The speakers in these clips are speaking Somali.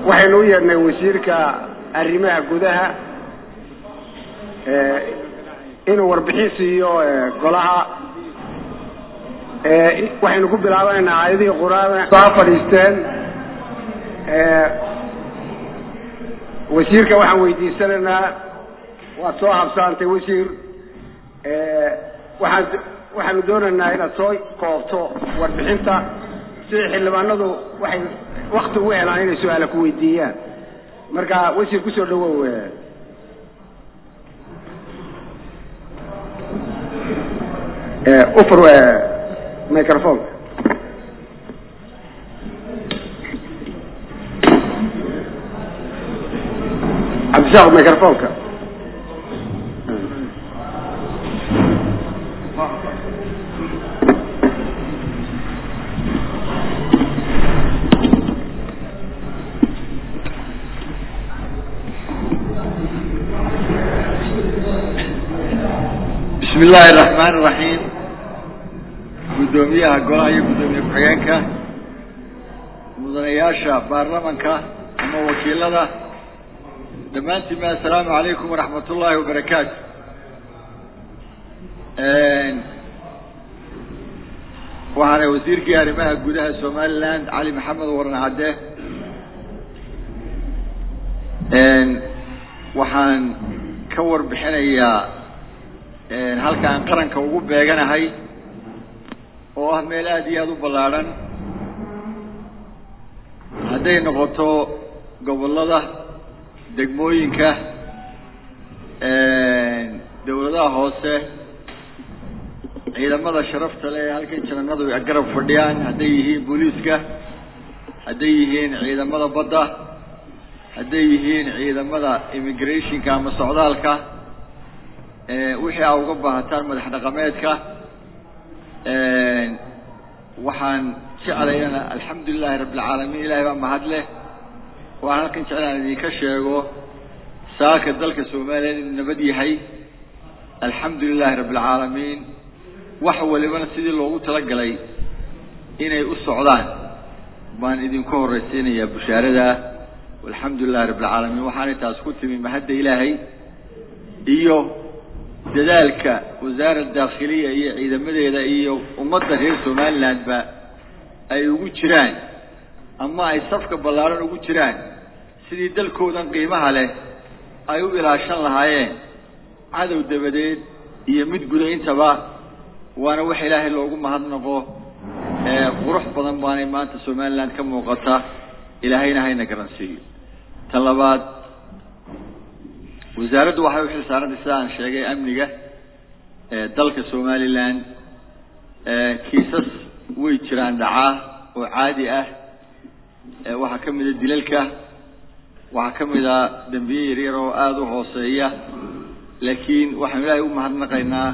waxaynu u yeedhnay wasiirka arrimaha gudaha inuu warbixin siiyo golaha waxaynu ku bilaabaynaa aayadihii qur-aan soo fadhiisteen wasiirka waxaan weydiisanaynaa waad soo habsaantay wasiir waxaan waxaanu doonaynaa inaad soo koobto warbixinta sida xildhibaanadu waxay wakti ugu helaan inay su-aala ku weydiiyaan marka wasiir kusoo dhawow ufur microfonka cabdishaaq microfonka bismi illaahi araxmaan iraxiim guddoomiyaha golaha iyo guddoomiye ku-xigeenka mudanayaasha baarlamanka ama wakiilada dhammaantiinba assalaamu calaykum waraxmat ullaahi wabarakaatu waxaana wasiirkii arrimaha gudaha somaliland cali maxamed waran cadde waxaan ka warbixinayaa halkaan qaranka ugu beeganahay oo ah meel aada iyo aada u ballaadhan hadday noqoto gobollada degmooyinka dawladaha hoose ciidamada sharafta le ee halkan jananadu garab fadhiyaan hadday yihiin booliiska hadday yihiin ciidamada badda hadday yihiin ciidamada immigrationka ama socdaalka wixii aa uga baahataan madax dhaqameedka waxaan jeclayana alxamdu lilahi rabi alcaalamiin ilahay baa mahad leh waxaan halkan jeclaan idinka sheego saaka dalka soomaaliya inuu nabad yahay alxamdu lilahi rabi alcaalamiin wax walibana sidii loogu talagalay inay u socdaan baan idinku horraysiinayaa bushaarada alxamdu lilahi rabi alcaalamiin waxaanay taas ku timi mahadda ilaahay iyo dadaalka wasaara daakhiliya iyo ciidamadeeda iyo ummadda reer somalilandba ay ugu jiraan ama ay safka ballaaran ugu jiraan sidii dalkoodan qiimaha leh ay u ilaashan lahaayeen cadow dabadeed iyo mid guda intaba waana wax ilaahay loogu mahadnaqo qurux badan baanay maanta somaliland ka muuqata ilaahayna hayna garansiiyo tan labaad wasaaraddu waxay uxil saarantay sida aan sheegay amniga dalka somaliland kiisas way jiraan dhacaa oo caadi ah waxaa kamid a dilalka waxaa kamid a dembiye yaryar oo aada u hooseeya laakiin waxaanu ilaahay u mahadnaqaynaa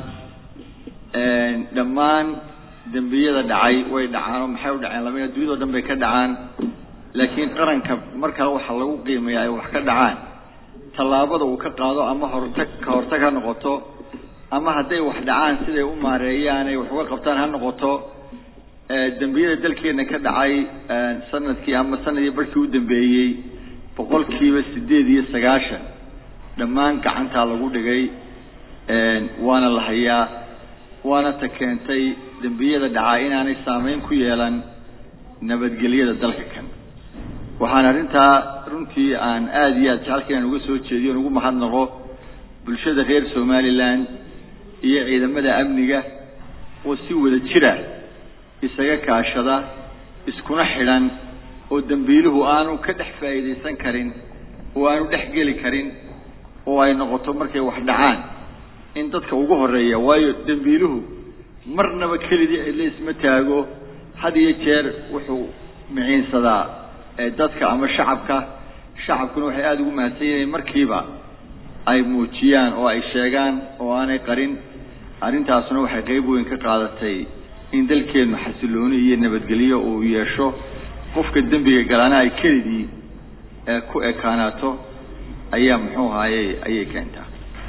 dhammaan dembiyada dhacay way dhacaan oo maxay u dhaceen lama addunyado dhan bay ka dhacaan laakiin qaranka markaa waxa lagu qiimeeya ay wax ka dhacaan tallaabada uu ka qaado ama hortag ka hortag ha noqoto ama hadday wax dhacaan siday u maareeyaan ay wax uga qabtaan ha noqoto dembiyada dalkeena ka dhacay sanadkii ama sanadii barkii u dambeeyey boqolkiiba sideed iyo sagaashan dhammaan gacantaa lagu dhigay waana la hayaa waana ta keentay dembiyada dhacaa inaanay saameyn ku yeelan nabadgelyada dalka kan waxaan arrintaa runtii aan aada iyo aada jecelka inaan uga soo jeediyo on ugu mahadnaqo bulshada reer somaliland iyo ciidamada amniga oo si wada jira isaga kaashada iskuna xidhan oo dembiiluhu aanu ka dhex faa'iidaysan karin oo aanu dhex geli karin oo ay noqoto markay wax dhacaan in dadka ugu horeeya waayo dembiiluhu marnaba kelidii cidla isma taago had iyo jeer wuxuu miciinsadaa dadka ama shacabka shacabkuna waxay aada ugu mahadsan yihiin markiiba ay muujiyaan oo ay sheegaan oo aanay qarin arrintaasuna waxay qeyb weyn ka qaadatay in dalkeenu xasilooni iyo nabadgelyo uu yeesho qofka dembiga galaana ay kelidii ku ekaanaato ayaa muxuu ahaaye ayay keentaa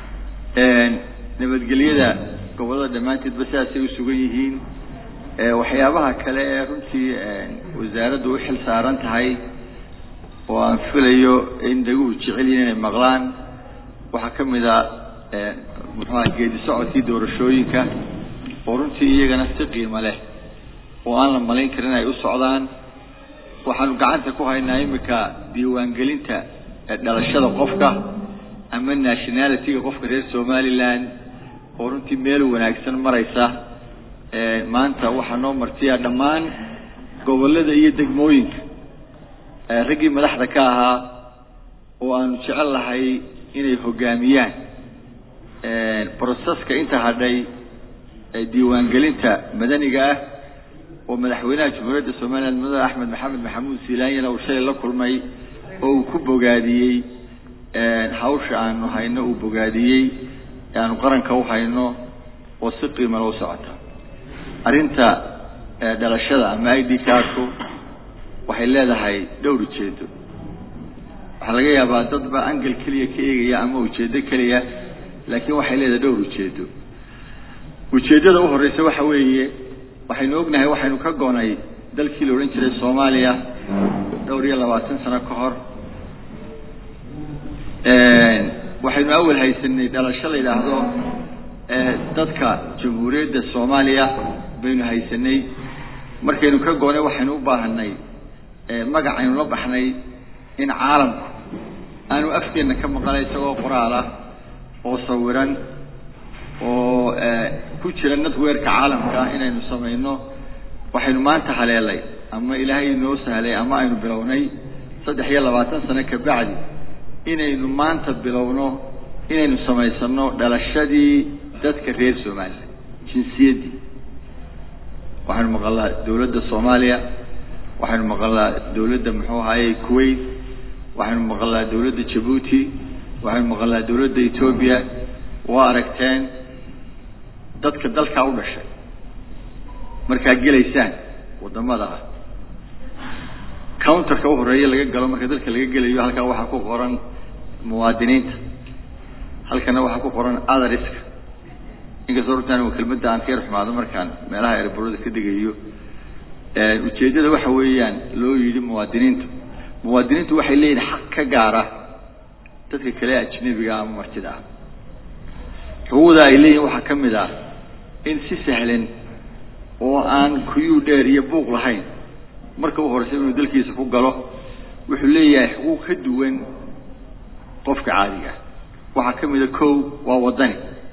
nabadgelyada gobollada dhammaanteedba sidaasay u sugan yihiin waxyaabaha kale ee runtii wasaaraddu u xil saaran tahay oo aan filayo in dhaguhu jecel yihin inay maqlaan waxaa ka mid a muxuaha geedi socodkii doorashooyinka oo runtii iyagana si qiimo leh oo aan la malayn karin ay u socdaan waxaanu gacanta ku haynaa iminka diiwaangelinta dhalashada qofka ama nationalityga qofka reer somaliland oo runtii meel wanaagsan maraysa maanta waxaa noo martiya dhammaan gobollada iyo degmooyinka raggii madaxda ka ahaa oo aanu jecel lahay inay hoggaamiyaan broseska inta hadhay diiwaangelinta madaniga ah oo madaxweynaha jamhuuriyadda somaliland mudane axmed maxamed maxamuud silaanyana uu shalay la kulmay oo uu ku bogaadiyey hawsha aanu hayno uu bogaadiyey aanu qaranka u hayno oo si qiima loo socota arrinta dhalashada ama i d cardku waxay leedahay dhowr ujeedo waxaa laga yaabaa dad ba angel keliya ka eegaya ama ujeedo keliya laakiin waxay leedahay dhowr ujeedo ujeeddada u horeysa waxa weeye waxaynu ognahay waxaynu ka goonay dalkii la odhan jiray soomaaliya dhowr iyo labaatan sano ka hor waxaynu awal haysanay dhalasho la yidhaahdo dadka jamhuuriyadda soomaaliya baynu haysanay markaynu ka goonay waxaynu u baahanay magacaynu la baxnay in caalamku aanu afkeenna ka maqalay isagoo qoraal ah oo sawiran oo ku jira netwerka caalamka inaynu samayno waxaynu maanta haleelay ama ilaahay inoo sahlay ama aynu bilownay saddex iyo labaatan sano kabacdi inaynu maanta bilowno inaynu samaysano dhalashadii dadka reer somaliland jinsiyaddii waxaynu maqalnaa dawladda soomaaliya waxaynu maqalnaa dawladda muxuu ahaaye kuwait waxaynu maqalnaa dawladda jabuuti waxaynu maqalnaa dawladda etoobiya waa aragteen dadka dalkaa u dhashay markaad gelaysaan waddamada ah counterka u horeeya laga galo marka dalka laga gelayo halkaa waxaa ku qoran muwaadiniinta halkana waxaa ku qoran athariska inkastoo runtaan kelmadda aan ka yar xumaado markaan meelaha erborada ka degayo ujeeddada waxa weeyaan loo yidhi muwaadiniintu muwaadiniintu waxay leeyihin xaq ka gaara dadka kale ajnabiga ama martida ah xuquuqda ay leeyihin waxaa ka mid ah in si sahlan oo aan kuyuu dheer iyo buuq lahayn marka u horeysa inuu dalkiisa ku galo wuxuu leeyahay xuquuq ka duwan qofka caadiga ah waxaa ka mid a kow waa waddani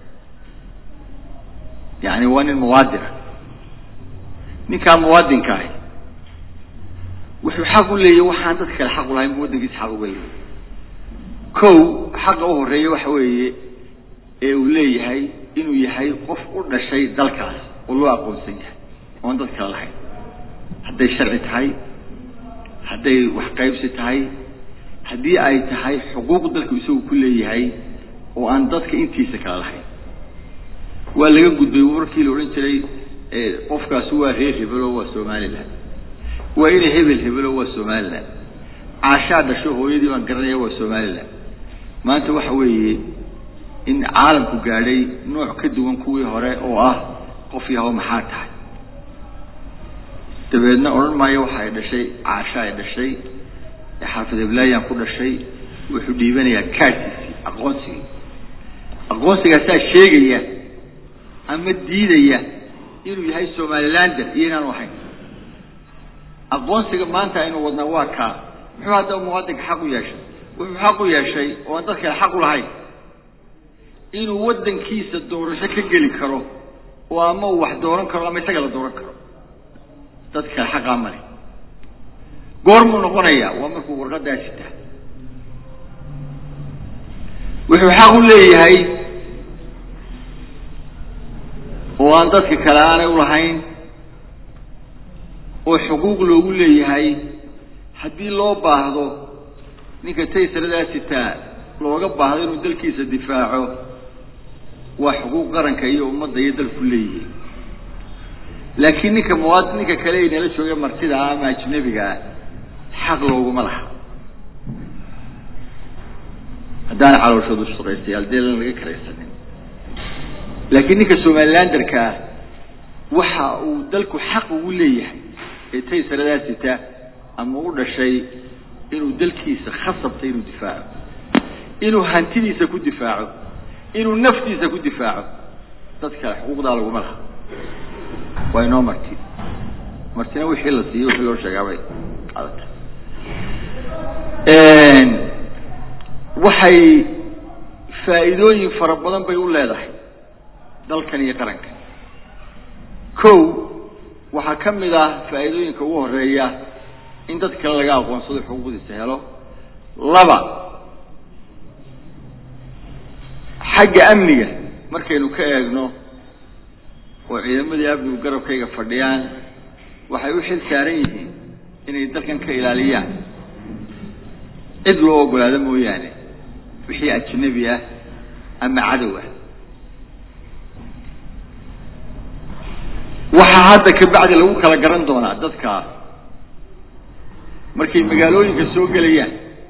yani waa nin muwaadina ninkaa muwaadinka ahi wuxuu xaq u leeyahy waxaan dadka kale xaq u lahayn bu waddankiisa xaq uga leeyahy kow xaqa u horeeya waxa weeye ee uu leeyahay inuu yahay qof u dhashay dalkaas oo loo aqoonsan yahay oon dad kale lahayn hadday sharci tahay hadday wax qaybsi tahay haddii ay tahay xuquuq dalku isagu ku leeyahay oo aan dadka intiisa kale lahayn waa laga gudbay warkii la odhan jiray qofkaasi waa reer hebelo waa somaliland waa inay hebel hebelo waa somaliland caashaa dhasho hooyadii baan garanaya waa somaliland maanta waxa weeye in caalamku gaadhay nooc ka duwan kuwii hore oo ah qof yahow maxaa tahay dabeedna odhan maayo waxa ay dhashay caasha ay dhashay xaafid heblayan ku dhashay wuxuu dhiibanayaa kaadkiisii aqoonsigii aqoonsigaasaa sheegaya ama diidaya inuu yahay somalilander iyo inaanu ahayn aqoonsiga maanta aynu wadnaa waa kaa muxuu haddaba muwaadinka xaq u yeeshay wuxuu xaq u yeeshay oo aan dad kale xaq u lahayn inuu waddankiisa doorasho ka geli karo oo ama uu wax dooran karo ama isaga la dooran karo dad kale xaqaa male goormuu noqonayaa waa markuu warqaddaa sitaa wuxuu xaq u leeyahay oo aan dadka kale aanay ulahayn oo xuquuq loogu leeyahay haddii loo baahdo ninka taysaradaa sitaa looga baahdo inuu dalkiisa difaaco waa xuquuq qaranka iyo ummadda iyo dalku leeyihiin laakiin ninka muwaad ninka kale ay nala jooga martida ah ama ajnabiga ah xaq looguma laha haddaana calooshoodu shaqaystayaal deelan laga karaysanin laakiin ninka somalilanderka ah waxa uu dalku xaq ugu leeyahay ee taysaradaa sita ama u dhashay inuu dalkiisa khasabta inuu difaaco inuu hantidiisa ku difaaco inuu naftiisa ku difaaco dad kale xuquuqdaa laguma laha waa inoo marti martina wixii la siiyey wixii loo sheegaabay qaadata waxay faa'iidooyin fara badan bay u leedahay dalkan iyo qaranka kow waxaa ka mid ah faa'iidooyinka ugu horeeya in dad kale laga aqoonsado xuquuqdiisa helo laba xagga amniga markaynu ka eegno oo ciidamadii amnigu garabkayga fadhiyaan waxay u xil saaran yihiin inay dalkan ka ilaaliyaan cid loo ogolaado mooyaane wixii ajnabi ah ama cadow ah waxaa hadda kabacdi lagu kala garan doonaa dadka markay magaalooyinka soo gelayaan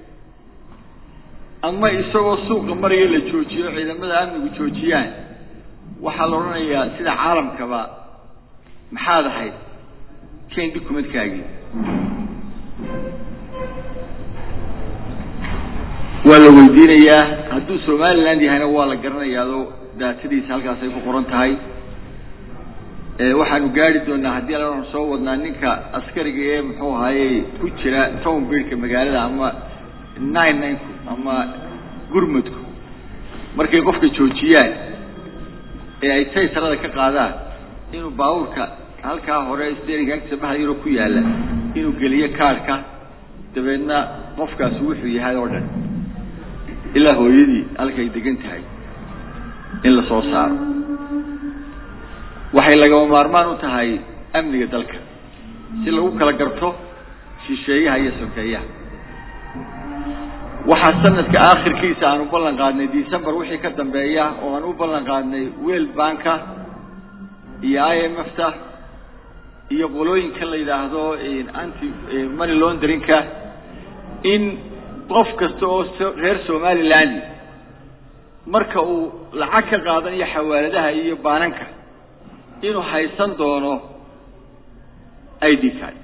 ama isagoo suuqa maraya la joojiyo ciidamada amnigu joojiyaan waxaa la odhanayaa sida caalamkaba maxaad ahayd ken documentkaagii waa la weydiinayaa hadduu somaliland yahayna waa la garanayaado daatadiisa halkaas ay ku qoran tahay waxaanu gaari doonaa haddii alanu soo wadnaa ninka askariga ee muxuu ahaaye ku jira town birka magaalada ama nine nineku ama gurmudku markay qofka joojiyaan ee ay taysarada ka qaadaan inuu baabuurka halkaa hore steering agtiisa bahal yaroo ku yaalla inuu geliyo kaadhka dabeedna qofkaasi wuxuu yahay oo dhan ilaa hooyadii halkay degan tahay in la soo saaro waxay lagama maarmaan u tahay amniga dalka si lagu kala garto shisheeyaha iyo sokeeyaha waxaa sanadka aakhirkiisa aan u ballan qaadnay december wixii ka dambeeya oo aan u ballan qaadnay world banka iyo i m f ta iyo qolooyinka la yidhaahdo anti money launderinka in qof kasta oo reer somaliland marka uu lacag ka qaadanayo xawaaladaha iyo baananka inuu haysan doono i d card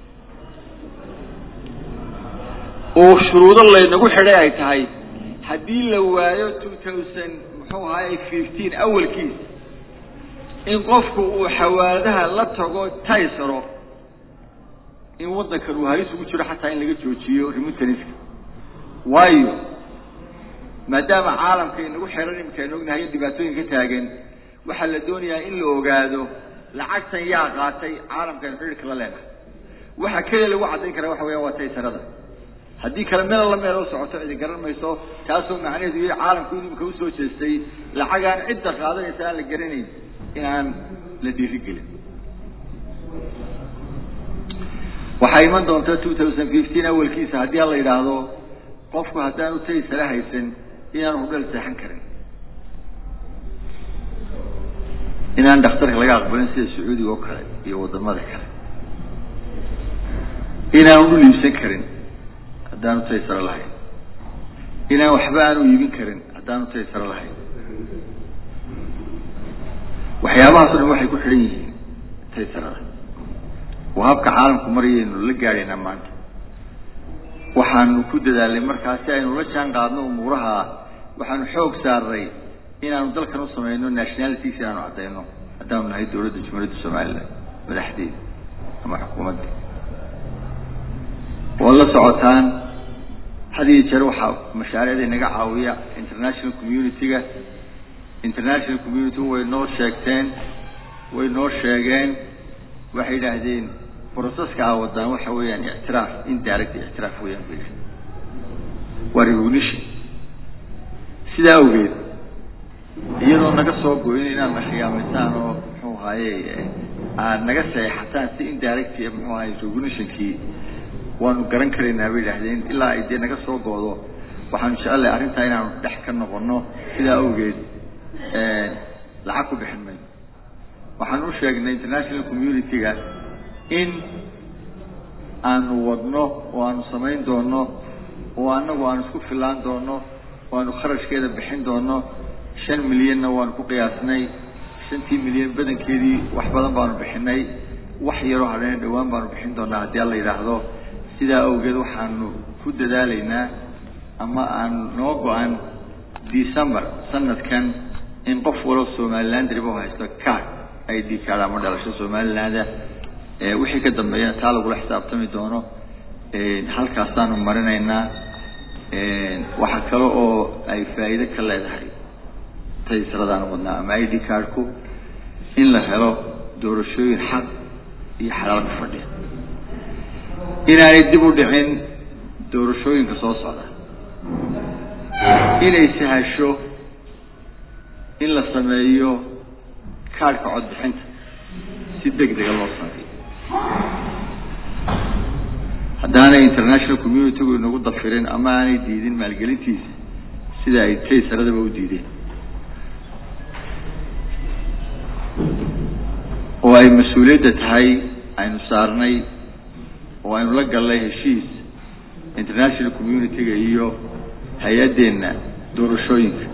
oo shuruudo laynagu xidhay ay tahay haddii la waayo two thousand muxuu ahaay fifteen awalkiis in qofku uu xawaaladaha la tago taysaro in waddankan uu halis ugu jiro xataa in laga joojiyo remitaniska waayo maadaama caalamka inagu xiran imika aynu ognahay dhibaatooyin ka taagan waxaa la doonayaa in la ogaado lacagtan yaa qaatay caalamkan xidhiirka la leenahay waxa keliya lagu caddayn karaa waxa weya waa taysarada haddii kale meel alla meel oo socoto cidi garan mayso taasoo macnaheedu yahay caalamku inuu imika usoo jeestay lacagaan cidda qaadanaysa aan la garanayn in aan la dhiirigelin waxaa iman doonta two thousand fifteen awalkiisa haddii la yidhaahdo qofku haddaanu taysara haysan inaanu hudhal seexan karin inaan dhakhtarka laga aqbalin sida sacuudiga oo kale iyo wadamada kale inaanu dhul iibsan karin haddaanu taysaro lahayn inaan waxba aanu iibin karin haddaanu taysaro lahayn waxyaabahaas o dhan waxay ku xidhan yihiin taysarada waa habka caalamku marayaynu la gaadhaynaa maanta waxaanu ku dadaalnay markaa si aynu la jaan qaadno umuuraha waxaanu xoog saarnay inaanu dalkan u samayno nationalities inaanu caddayno haddaanu nahay dawladda jumhuuriyadda somaliland madaxdeeda ama xukuumadda waad la socotaan had iyo jeer waxaa mashaariicda inaga caawiya international community-ga international community way noo sheegteen way noo sheegeen waxay yidhaahdeen broceska a wadaan waxa weeyaan ictiraaf indirect ictiraaf weeyaan bay waa recognition sidaa awgeed iyadoo naga soo goyn inaad na khiyaamaysaan oo muxuu ahaaye aad naga seexataan si indirect muxuu ahaye recognitionkii waanu garan karaynaa bay yidhahdeen ilaa ay dee naga soo goodo waxaanu jecelahay arrintaa inaanu dhex ka noqono sidaa awgeed lacag ku bixin mayno waxaan u sheegnay international community-ga in aanu wadno oo aanu samayn doono oo anagu aanu isku filaan doono oo aanu kharashkeeda bixin doono shan milyanna waanu ku qiyaasnay shantii milyan badankeedii wax badan baanu bixinay wax yaroo hadheen dhawaan baanu bixin doonaa haddii alla yidhaahdo si sidaa awgeed waxaanu ku dadaalaynaa ama aan noo go-an december sanadkan in qof walo somaliland ribo haysto card i d card ama dhalasho somalilanda wixii ka dambeeyana taa lagula xisaabtami doono halkaasaanu marinaynaa waxaa kale oo ay faa'iido ka leedahay taysradaan wadnaa ama i d cardku in la helo doorashooyin xaq iyo xalaal ku fadhiya inaanay dib u dhicin doorashooyinka soo socda inay sahasho in la sameeyo kaadhka codbixinta si deg dega loo sameeyo haddaanay international communitygu inagu dafirin ama aanay diidin maalgelintiisa sida ay taysaradaba u diideen oo ay mas-uuliyadda tahay aynu saarnay oo aynu la gallay heshiis international community-ga iyo hay-addeenna doorashooyinka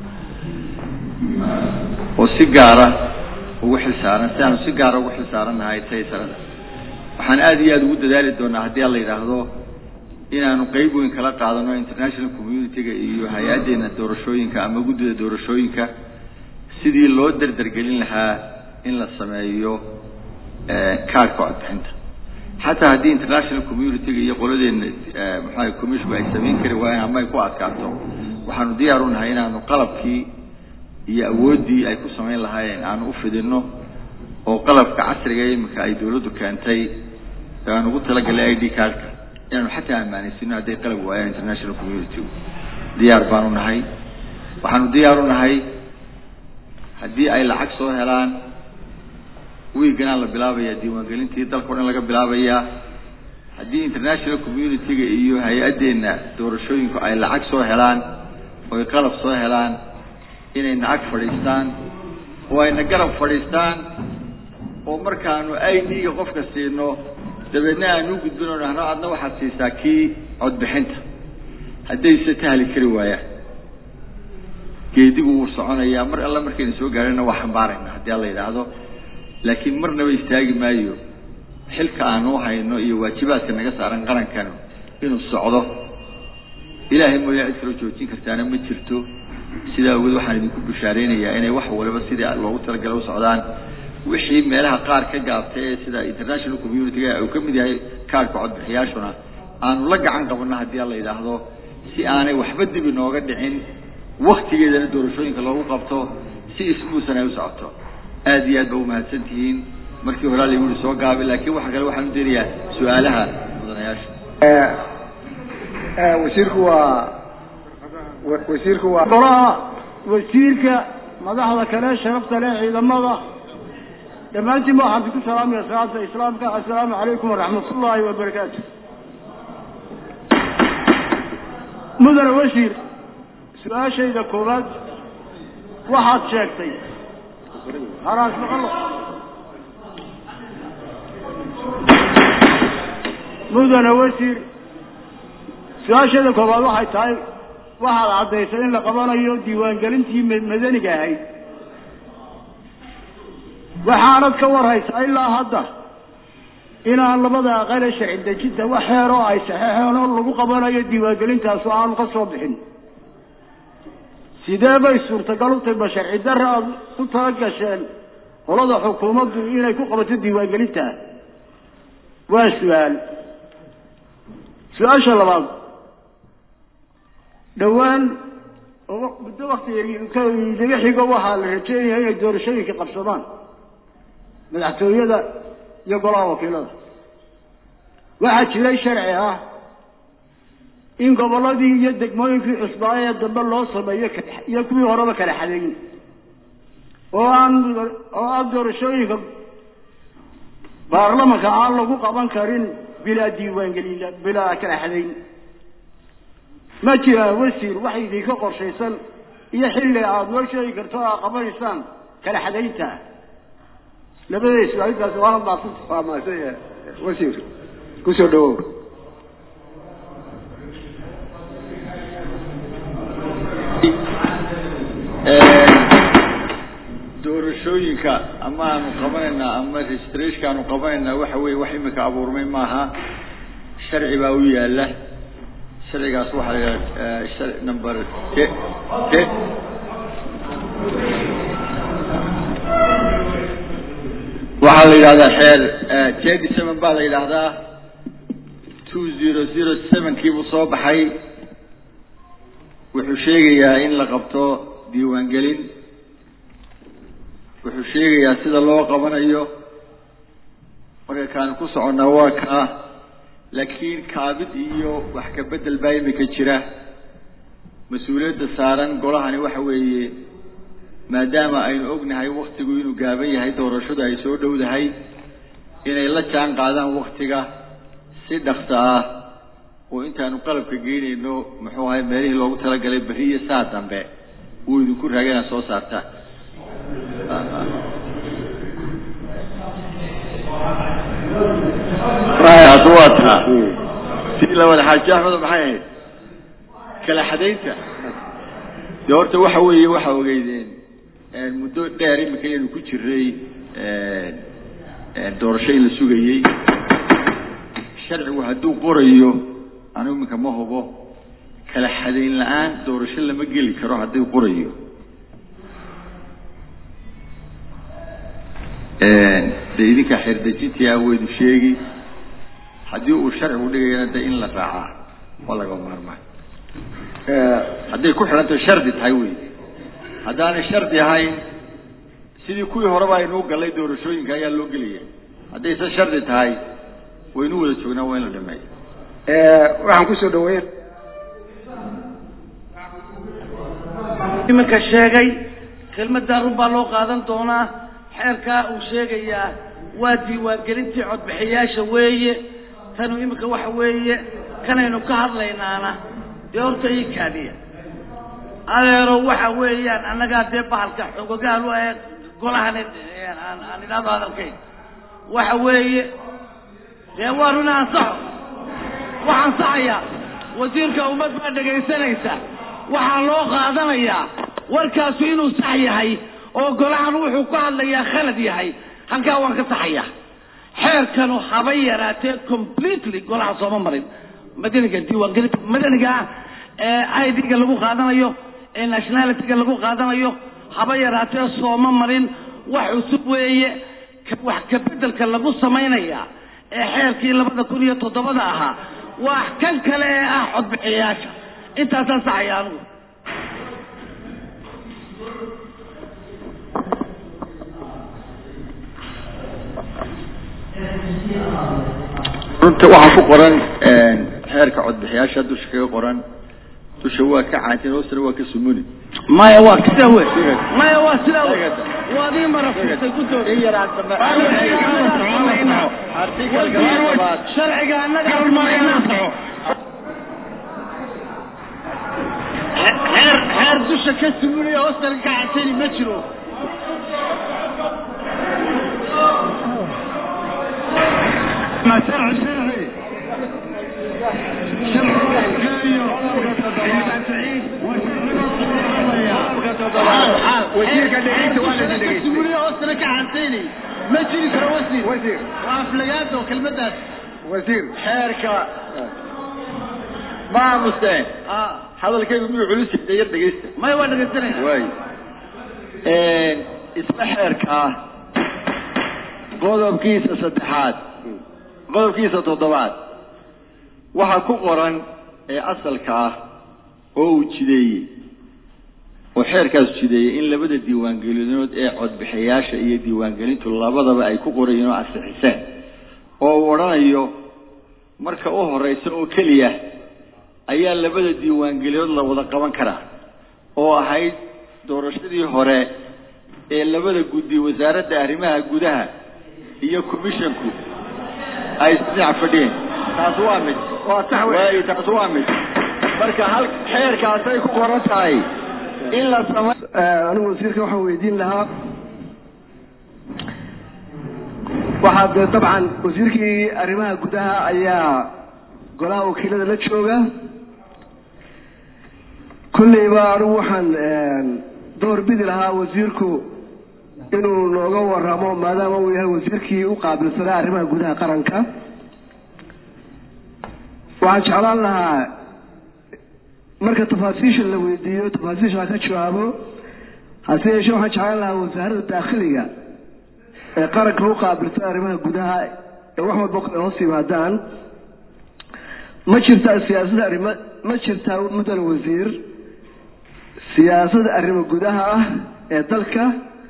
oo si gaara ugu xilsaaran si aanu si gaara ugu xilsaarannahay taysarada waxaan aada iyo aada ugu dadaali doonaa haddii ala yidhaahdo inaanu qeyb weyn kala qaadano international community-ga iyo hay-addeenna doorashooyinka ama guddida doorashooyinka sidii loo derdergelin lahaa in la sameeyo kaadhka codbixinta xataa haddii international community-ga iyo qoladeena maxaa commissionku ay samayn kari waayeen ama ay ku adkaato waxaanu diyaar u nahay inaanu qalabkii iyo awooddii ay ku samayn lahaayeen aanu u fidino oo qalabka casriga iminka ay dawladdu keentay aan ugu talagalay i d cardka inaanu xataa ammaanaysino hadday qalab waayaan international community diyaar baanu nahay waxaanu diyaar u nahay haddii ay lacag soo helaan wiiganaa la bilaabaya diiwaangelintii dalka o dhan laga bilaabayaa haddii international community-ga iyo hay-addeenna doorashooyinku ay lacag soo helaan oo ay qalab soo helaan inay nacag fadhiistaan oo ayna garab fadhiistaan oo markaanu i d-ga qofka siino dabeedna aanu u gudbino nahno adna waxaad siisaa kii codbixinta haddayse tahli kari waayaan geedigu wuu soconayaa mar alla markayna soo gaarana waa xambaarayna haddii alla yidhaahdo laakiin marnaba istaagi maayo xilka aanu hayno iyo waajibaadka naga saaran qarankanu inuu socdo ilaahay mooyaa cid kaloo joojin kartaana ma jirto sidaa awgeed waxaan idinku bishaareynayaa inay wax waliba sidii loogu talagalay u socdaan wixii meelaha qaar ka gaabtay ee sida international community-ga uu ka mid yahay kaadhka codbixiyaashuna aanu la gacan qabano haddii alla yidhaahdo si aanay waxba dib inooga dhicin waktigeedana doorashooyinka loogu qabto si ismuusan ay u socoto aada iyo aad ba umahadsan tihiin markii horaa la yuri soo gaabay laakiin waxa kale waxaan u deenayaa su-aalaha mudanayaasha wasiirku waa wasiirku waa golaha wasiirka madaxda kale sharafta leh ciidamada dhammaantiinba waxaan ku salaamaya salaata islaamka assalaamu calaykum waraxmat ullaahi wabarakaatu mudane wasiir su-aashayda koowaad waxaad sheegtay haraas maqalo mudane wasiir su-aashayda koowaad waxay tahay waxaad caddaysay in la qabanayo diiwaangelintii madaniga ahayd waxaanad ka warhaysaa ilaa hadda inaan labada aqale sharci dejinta wax heer oo ay saxeexeen oo lagu qabanayo diiwaangelintaas oo aanu ka soo bixin sidee bay suurtagal u tahay ma sharci darre aada ku tala gasheen qolada xukuumaddu inay ku qabato diiwaangelinta waa su-aal su-aasha labaad dhowaan muddo wakti daga xigo waxaa la rajeynaya inay doorashooyinka qabsadaan madaxtooyada iyo golaha wakiilada waxaa jiray sharci ah in gobolladii iyo degmooyinkii cusbaa ee dambe loo sameeyo iyo kuwii horeba kala xadeyn oo aan oo aan doorashooyinka baarlamanka aan lagu qaban karin bilaa diiwaangelin bilaa kala xadeyn ma jiraan wasiir wax idinka qorshaysan iyo xilli aada noo sheegi karto o aad qabanaysaan kala xadaynta labadee su-aalitaasi waana maasanta waa mahadsan yahay wasiir kusoo dhawow doorashooyinka ama aanu qabanaynaa ama registrationka aanu qabanaynaa waxa weeye wax imika abuurmay maaha sharci baa u yaala sharcigaas waxaa la yidhaha sharci number te te waxaa la yidhahdaa xeer thirty seven baa la yidhaahdaa two zero zero sevenkii buu soo baxay wuxuu sheegayaa in la qabto diiwaangelin wuxuu sheegayaa sida loo qabanayo marka kaanu ku soconnaa waa kaa laakiin kaabid iyo wax ka bedel baa imika jira mas-uuliyadda saaran golahani waxa weeye maadaama aynu ognahay waktigu inuu gaaban yahay doorashadu ay soo dhowdahay inay la jaan qaadaan waktiga si dhaksa ah oo intaanu qalabka geynayno muxuu ahay meelihii loogu talagalay beri iyo saa dambe wuu idinku raagay inaad soo saartaan taas waa taa si labada xaaji axmed maxay ahayd kala xadaynta dee horta waxa weeye waxa ogeydeen muddo dheer imika aynu ku jiray doorasho in la sugayey sharcigu hadduu qorayo anigu iminka ma hubo kala xadayn la-aan doorasho lama geli karo hadduu qorayo dee idinkaa xeerdejintii ah waynu sheegi haddii uu sharcigu dhigayana de in la raacaa waa laga maarmaan hadday ku xidhantaho shardi tahay wey haddaanay shardi ahayn sidii kuwii horeba aynuu gallay doorashooyinka ayaa loo gelaya haddayse shardi tahay waynu wada joognaa waa in la dhameeyo waxaan kusoo dhaweyn iminka sheegay kelmaddaa run baa loo qaadan doonaa xeerkaa uu sheegayaa waa diiwaangelintii codbixiyaasha weeye tanu iminka waxa weeye kanaynu ka hadlaynaana dee horta ii kaadiya adeero waxa weeyaan annagaa dee bahalka xogogaal u ee golahan aan idhaahdo hadalkayn waxa weeye dee waa run ansaxo wax ansaxaya wasiirka ummad baa dhegaysanaysa waxaa loo qaadanayaa warkaasu inuu sax yahay oo golahan wuxuu ku hadlayaa khalad yahay halkaa waan ka saxaya xeerkanu haba yaraatee completely golaha sooma marin madaniga diiwaangelinta madaniga ah ee idga lagu qaadanayo ee nationalityga lagu qaadanayo haba yaraatee sooma marin wax cusub weeye wax kabedelka lagu samaynaya ee xeerkii labada kun iyo toddobada ahaa waa kan kale ee ah codbixiyayaasha intaasaan saxaya anigu runta waxaa ku qoran xeerka codbixiyaasha dusha kaga qoran dusha waa ka caanteen hoostana waa ka sumuni maya waa sidaa wey maya waa sidaa wey waad ii marafurtay ku dood sharciga annaga xeer xeer dusha ka sumunaya hoostana ka caantayni ma jiro ما شرع شرعي wasiirka dhegeysta waa la dhegeystay sumuniya hoostana ka caantayni ma jiri karo wasiir wasiir waa aflagaado kelmadaas wasiir xeerka ma aamuseen hadalkaygu miyuu culus yahay yar dhegeysta maya waa dhegaysanaya waay isla xeerkaa qodobkiisa saddexaad qodobkiisa toddobaad waxaa ku qoran ee asalka ah oo uu jideeyey oo xeerkaas jideeyey in labada diiwaangelinood ee codbixiyaasha iyo diiwaangelintu labadaba ay ku qorayeen oo ansixiseen oo uu odhanayo marka u horeysa oo keliya ayaa labada diiwaangelinood la wada qaban karaa oo ahayd doorashadii hore ee labada guddi wasaaradda arrimaha gudaha iyo commissionku ay isdhinac fadhiyeen taas waa mid waa sax wey waay taas waa mid marka hal xeerkaasay ku qoran tahay in la samay anigu wasiirka waxaan weydiin lahaa waxaa dee dabcan wasiirkii arrimaha gudaha ayaa golaha wakiilada la jooga kolleyba anigu waxaan door bidi lahaa wasiirku inuu nooga waramo maadaama uu yahay wasiirkii u qaabilsanaa arrimaha gudaha qaranka waxaan jeclaan lahaa marka tafaasiisha la weydiiyo tafaasiisha ha ka jawaabo hase yeeshee waxaan jeclaan lahaa wasaaradda daakhiliga ee qaranka u qaabilta arrimaha gudaha ee wax walba ay hoos yimaadaan ma jirtaa siyaasadda arrimo ma jirtaa muddan wasiir siyaasadda arrimo gudaha ah ee dalka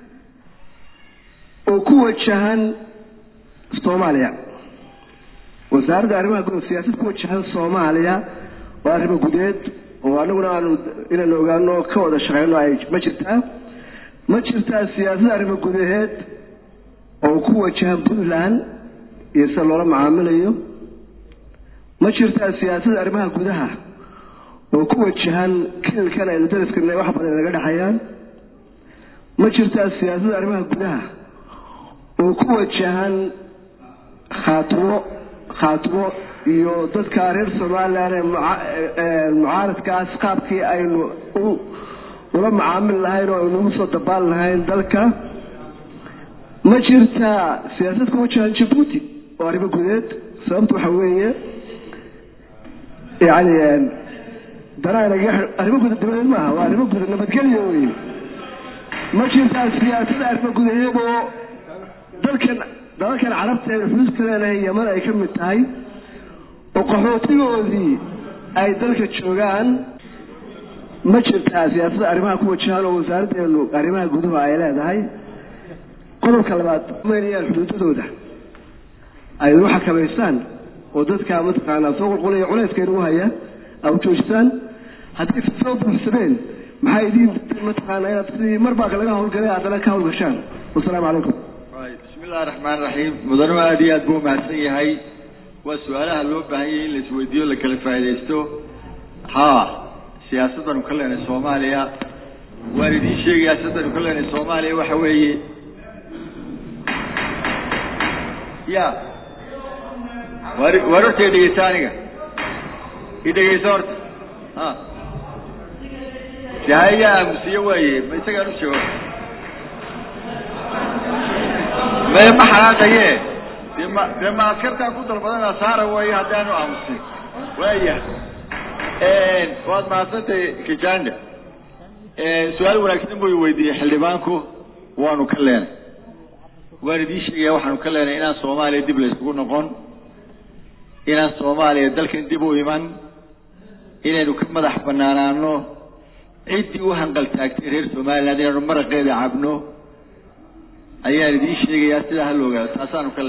oo ku wajahan soomaaliya wasaaradda arrimaha gudaha siyaasad ku wajahan soomaaliya oo arrimo gudeed oo anaguna aanu inaynu ogaano ka wada shaqeyno ay ma jirtaa ma jirtaa siyaasadda arrimo gudaheed oo ku wajahan puntland iyo sida loola macaamilayo ma jirtaa siyaasadda arrimaha gudaha oo ku wajahan kililkan aynu dariskana wax badan naga dhexayaan ma jirtaa siyaasadda arrimaha gudaha oo ku wajahan khaatimo khaatimo iyo dadka reer somalilan ee mucaaradkaas qaabkii aynu ula macaamil lahayn oo aynu ugu soo dabaal lahayn dalka ma jirtaa siyaasad ku wajahan jabuuti oo arrimo gudeed sababta waxa weeye yani danaanaga arrimo guda dabadeed maaha waa arrimo guda nabadgelyo wey ma jirtaa siyaasada arrimo gudaheed oo dalkan dalalkan carabta ee xuduudka leenahay yaman ay ka mid tahay oo qaxootigoodii ay dalka joogaan ma jirtaa siyaasadda arrimaha ku wajahan oo wasaaraddeenu arrimaha guduhu ay leedahay qodobka labaad maynayaan xuduudadooda ay u xakamaystaan oo dadka mataqaanaa soo qulqulaya culayska inugu haya a joojisaan hadday soo buuxsameen maxaa idiin mataqaanaa inaad sidii mar baa laga hawlgalay haddana ka hawlgashaan wasalaamu calaykum bismi illahi raxmaan raxiim mudanuhu aada iyo aad buu umahadsan yahay waa su-aalaha loo baahan yahay in la isweydiiyo la kala faaidaysto haa siyaasadanu ka leenay soomaaliya waan idiin sheegayaa siyaasadanu ka leenay soomaaliya waxa weeye ya war war horta idhegeysa aniga idhegeysa horta ha de haya aamusiye waaye ma isagaan u sheego me ma xanaaqaye de ma de ma askartaa ku dalbadana saara waayo haddaanu aamusin waaya waad mahadsantahay kijanda su-aal wanaagsan buu weydiiyey xildhibaanku waanu ka leenay waan idiin sheegaya waxaanu ka leenay inaan soomaaliya dib la isugu noqon inaan soomaaliya dalkan dib u iman inaynu ka madax banaanaano ciddii u hanqaltaagtay reer somaliland inaanu maraqeeda cabno ayaan idiin sheegayaa sidaa ha la ogaado taasaanu ka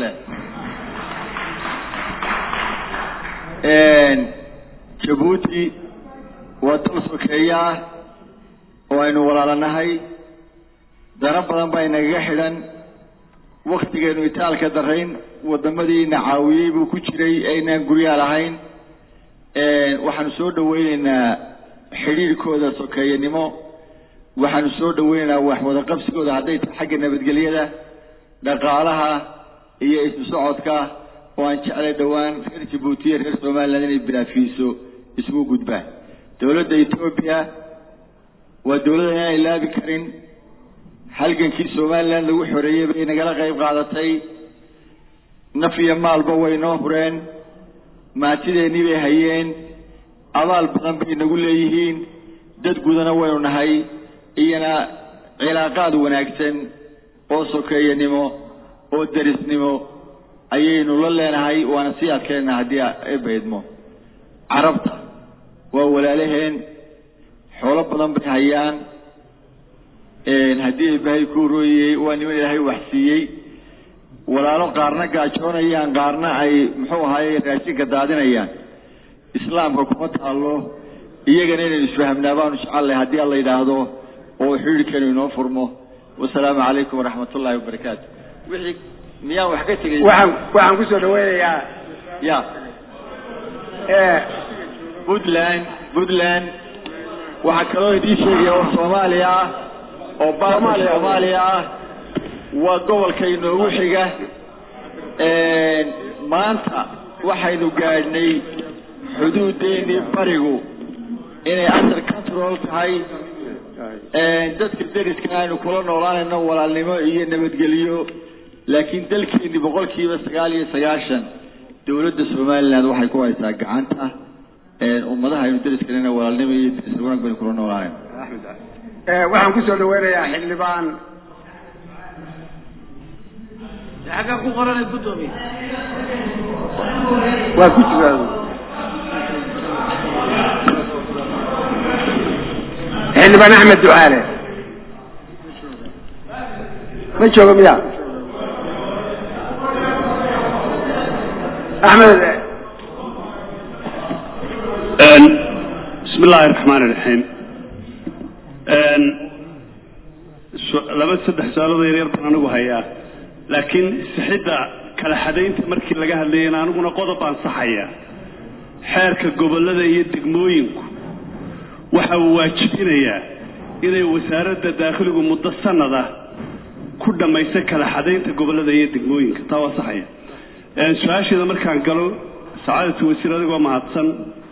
leenay jabuuti waa dal sokeeya ah oo aynu walaalanahay dana badan baa inagaga xidhan waktigeenu itaalka darayn wadamadiina caawiyey buu ku jiray aynaan guryaa lahayn waxaanu soo dhaweyneynaa xidhiirkooda sokeeyanimo waxaanu soo dhaweyneynaa wax wada qabsigooda hadday tahay xagga nabadgelyada dhaqaalaha iyo isu socodka oo aan jeclay dhowaan reer jabuutiya reer somaliland inay bilaafiiso isugu gudbaan dowladda etoobiya waa dowladda inaan ilaabi karin halgankii somaliland lagu xoreeyey bay nagala qayb qaadatay naf iyo maalba way noo hureen maatideennii bay hayeen abaal badan bay nagu leeyihiin dad gudana waynu nahay iyana cilaaqaad wanaagsan oo sokeeyanimo oo derisnimo ayaynu la leenahay waana sii adkeenna haddii ebaydmo carabta waa walaalaheen xoolo badan bay hayaan haddii eebahay ku rooyey waa niman ilaahay wax siiyey walaalo qaarna gaajoonayaan qaarna ay muxuu ahaaye raashinka daadinayaan islaamka kuma taallo iyagana inaynu isfahamnaa baanu jecellay haddii alla yidhaahdo oo xidhiirkeenu inoo furmo wasalaamu calaykum waraxmat ullahi wabarakaatu wixii miyaan wax ka tegay waxaan waxaan kusoo dhaweynayaa ya puntland puntland waxaa kaloo idiin sheegaya oo soomaaliya ah oo baarka soomaaliya ah waa gobolka inoogu xiga maanta waxaynu gaadhnay xuduudeennii barigu inay under control tahay dadka deriska aynu kula noolaanayno walaalnimo iyo nabadgelyo laakiin dalkeennii boqol kiiba sagaal iyo sagaashan dowladda somaliland waxay ku haysaa gacanta ummadaha aynu deriskalena walaalnimo iyo deris wanaag baynu kula noolaanayn waxaan kusoo dhaweynayaa xildhibaan xagga ku qoranay guddoomiye waa ku jira xildhibaan axmed ducaale ma joogo miya axmed bismi illaahi raxmaan iraxiim laba saddex su-aalooda yaryar baan anigu hayaa laakiin sixidda kala xadaynta markii laga hadlayana aniguna qodob baan saxaya xeerka gobollada iyo degmooyinku waxa uu waajibinayaa inay wasaaradda daakhiligu muddo sanada ku dhammayso kala xadaynta gobollada iyo degmooyinka taa waa saxaya su-aasheeda markaan galo sacaadatu wasiir adigoo mahadsan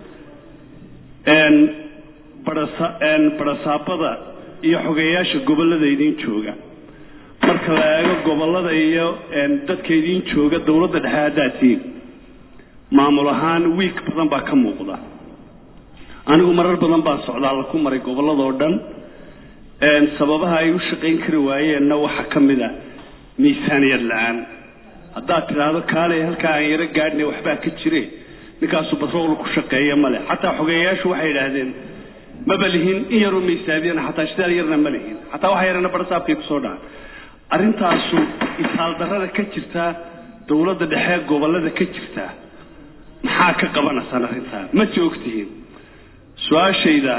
barasaabada iyo xogeeyaasha gobollada idiin jooga marka la eego gobollada iyo dadka idiin jooga dowladda dhexe haddaad tihiin maamul ahaan wiig badan baa ka muuqda anigu marar badan baa socdaalla ku maray gobolladoo dhan sababaha ay u shaqayn kari waayeenna waxaa ka mid a miisaaniyad la-aan haddaad tidhaahdo kaalay halkaa aan yaro gaadhnay waxbaa ka jire ninkaasu batrool ku shaqeeya male xataa xogeeyayaashu waxay idhaahdeen maba lihin in yaroo miisaabiyana xataa shidaal yarna ma lihin xataa waxa yarana barasaabkay kusoo dhacan arrintaasu isaaldarrada ka jirtaa dowladda dhexe gobollada ka jirtaa maxaa ka qabanaysaan arrintaa ma joogtihiin su-aashayda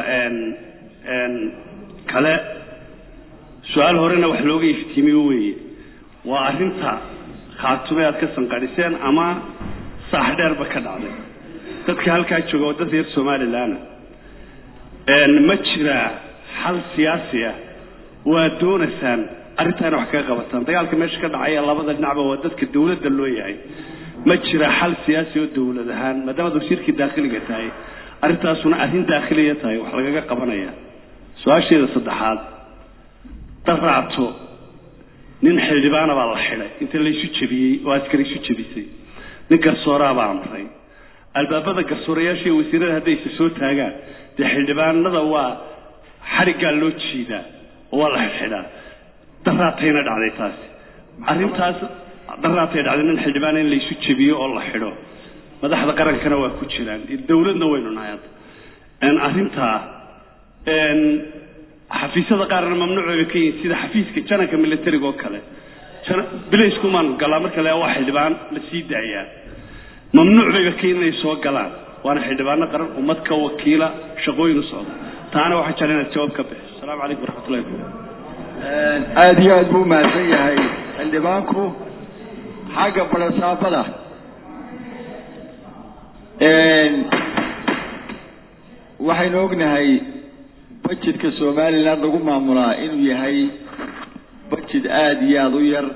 kale su-aal horena wax looga iftiimiyo weeye waa arrinta khaatume aad ka sanqadhiseen ama saax dheerba ka dhacday dadka halkaa jooga oo dad reer somalilanna ma jiraa xal siyaasi ah waad doonaysaan arrintaana wax kaga qabataan dagaalka meesha ka dhacaya labada dhinacba waa dadka dowladda loo yahay ma jira xal siyaasi oo dowlad ahaan maadaamaad wasiirkii daakhiliga tahay arrintaasuna arrin daakhiliya tahay wax lagaga qabanaya su-aasheeda saddexaad daraato nin xildhibaana baa la xidhay inta laysu jebiyey oo askari isu jebisay nin garsooraa baa amray albaabada garsoorayaasha iyo wasiirada hadday isa soo taagaan dee xildhibaanada waa xariggaa loo jiidaa oo waa la xidxidhaa daraatayna dhacday taasi arrintaas daraatay dhacday nin xildhibaan in laysu jebiyo oo la xidho madaxda qarankana waa ku jiraan dowladna waynu nahay hadda arrintaa xafiisyada qaarna mamnuuc bay ka yihiin sida xafiiska jananka militariga oo kale bilayskumaan galaa marka le waa xildhibaan la sii daayaa mamnuuc bayba ka yihin inay soo galaan waana xildhibaano qaran ummad ka wakiila shaqooyin u socda taana waxaa jecla inaad jawaab ka bixiso asalaamu calaykum waraxmatullahi wabarakatu aada iyo aad buu mahadsan yahay xildhibaanku xagga barasaabada waxaynu ognahay budgetka somaliland lagu maamulaa inuu yahay budget aada iyo aada u yar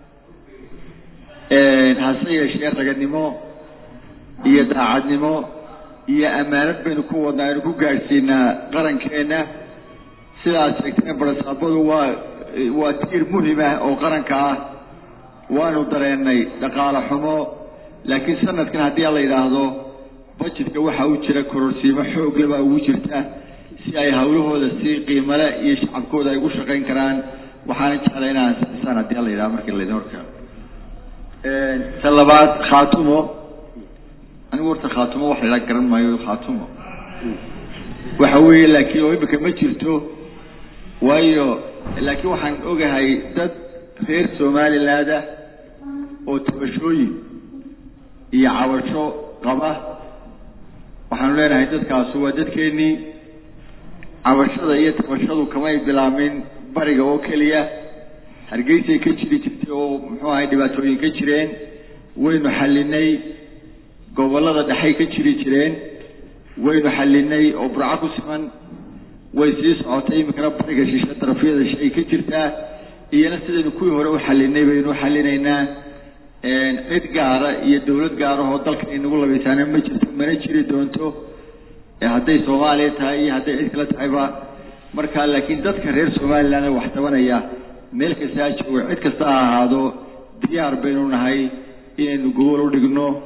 hase yeeshee raganimo iyo daacadnimo iyo ammaanad baynu ku wadnaa aynu ku gaadhsiinaa qarankeenna sidaad sheegtayna barasaabadu waa waa tiir muhim ah oo qaranka ah waanu dareennay dhaqaale xumo laakiin sanadkan haddii a la yidhaahdo budgetka waxaa u jira kororsiimo xoogle baa ugu jirta si ay hawlahooda si qiimale iyo shacabkooda ay ugu shaqayn karaan waxaana jeclay inaan sisaan haddii a la yidhahdo markii laydin horkeeno ta labaad khaatumo anigu horta khaatumo wax la garan maayo khaatumo waxa weeye laakiin oo imika ma jirto waayo laakiin waxaan ogahay dad reer somaliland ah oo tabashooyin iyo cabasho qaba waxaanu leenahay dadkaasu waa dadkeenii cabashada iyo tabashadu kamay bilaamin bariga oo keliya hargeysay ka jiri jirtay oo muxuu ahay dhibaatooyin ka jireen waynu xallinay gobollada dhexay ka jiri jireen waynu xallinay oo burco ku siman way sii socotay iminkana bariga shishe darafyada shay ka jirtaa iyana sidaynu kuwii hore u xallinay baynu xallinaynaa cid gaara iyo dawlad gaarahoo dalka inagu labaysaana ma jirto mana jiri doonto hadday soomaaliya tahay iyo hadday cid kale tahayba marka laakiin dadka reer somaliland wax tabanaya meel kasta ha joogo cid kasta ha ahaado diyaar baynu nahay inaynu gobol u dhigno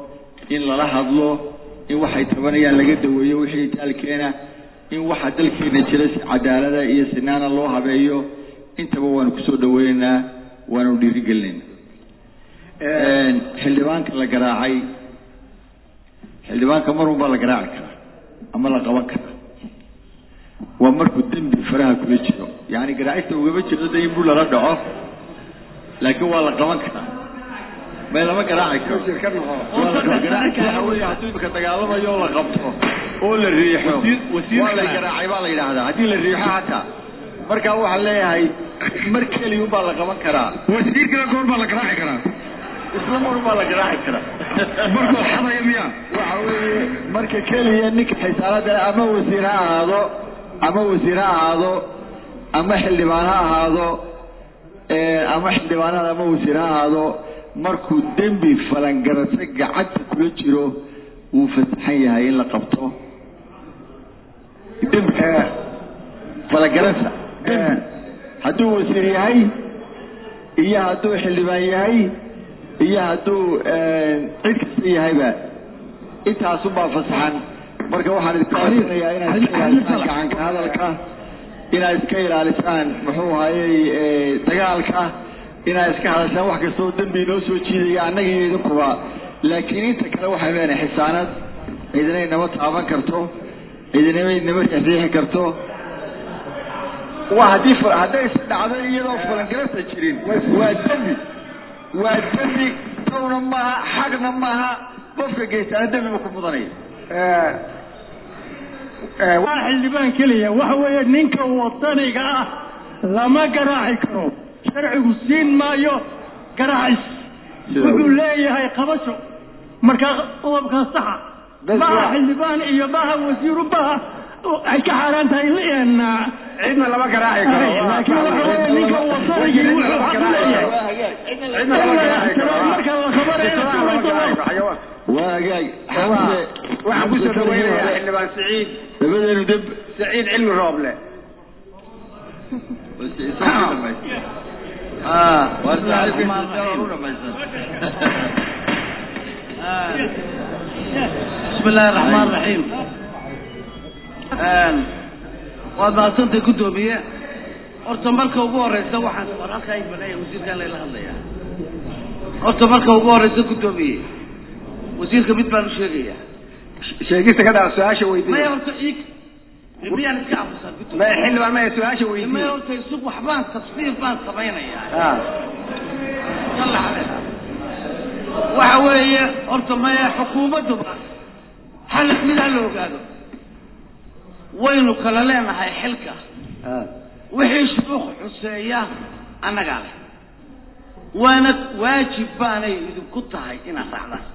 in lala hadlo in waxay tabanayaan laga daweeyo wixii taalkeena in waxa dalkeena jira si cadaalada iyo sinaana loo habeeyo intaba waanu kusoo dhaweynaynaa waanu dhiirigelinaynaa xildhibaanka la garaacay xildhibaanka mar unbaa la garaaci karaa ama la qaban karaa waa markuu dembi faraha kula jiro yani garaacista ugama jirto de in buu lala dhaco laakiin waa la qaban karaa may lama garaaci karo waa la qaban garaaci waxa weeye hadduu imika dagaalamayo oo la qabto oo la riixo waa la garaacay baa la yidhaahdaa haddii la riixo hataa markaa waxaan leeyahay mar keliya unbaa la qaban karaa wasiirkana goor baa la garaaci karaa isla mar unbaa la garaaci karaa markuu xadaya miya waxa weeye marka keliya ninka xisaalada ama wasiir ha ahaado ama wasiir ha ahaado ama xildhibaan ha ahaado ama xildhibaanada ama wasiir ha ahaado markuu dembi falangarase gacanta kula jiro wuu fasaxan yahay in la qabto dembi falangarasa dembi hadduu wasiir yahay iyo hadduu xildhibaan yahay iyo hadduu cid kasta yahayba intaasunbaa fasaxan marka waxaan idinku codsanayaa inaad iska ilaalisaan gacanka hadalka inaad iska ilaalisaan muxuu ahayey dagaalka inaad iska hadashaan wax kastoo dembi inoo soo jiidaya annaga iyo idinkuba laakiin inta kale waxaynu leenahay xisaanad cidinay nama taaban karto cidinamay nama riixriixi karto waa haddii hadday is dhacdo iyadoo falangarasa jirin waa dembi waa dembi tawna maaha xaqna maaha qofka geystaana dembiba ku mudanaya waa xildhibaan keliya waxa weeye ninka wadaniga ah lama garaaci karo sharcigu siin maayo garaacis wuxuu leeyahay qabasho markaa qodobkaa saxa maha xildhibaan iyo maha wasiiru maha ay ka xaaraan tahay in cidna lama garaaci karo laakiin waxa weeye ninka wadanigii wuxuu xaq u leeyahay cidna lama garaaci karo marka la qabanayo waa hagaag waxaan kusoo dhaweynayaa xildhibaan siciid labadeenu deb siciid cilmi rooble بسم الله الرحمن الرحيم waad mahadsantay guddoomiye horta marka ugu horeysa waxaan war halkaa ibanaya wasiirkaan layla hadlayaa horta marka ugu horeysa guddoomiye wasiirka mid baan u sheegayaa sheegista ka dhaaf su-aasha maya weydiiya horta ig miyaan iska aamusaa maya guddoomiye xildhibaan maya su-aasha maya weydiiya horta isug waxbaan tafsiir baan samaynayaa Ah. yalla xaleela waxa weeye horta maya xukuumadduba hal mid ha la ogaado waynu kala leenahay xilka Ah. wixii shuruuq xuseeya annagaa leh waana waajib baanay idinku tahay inaad raacdaan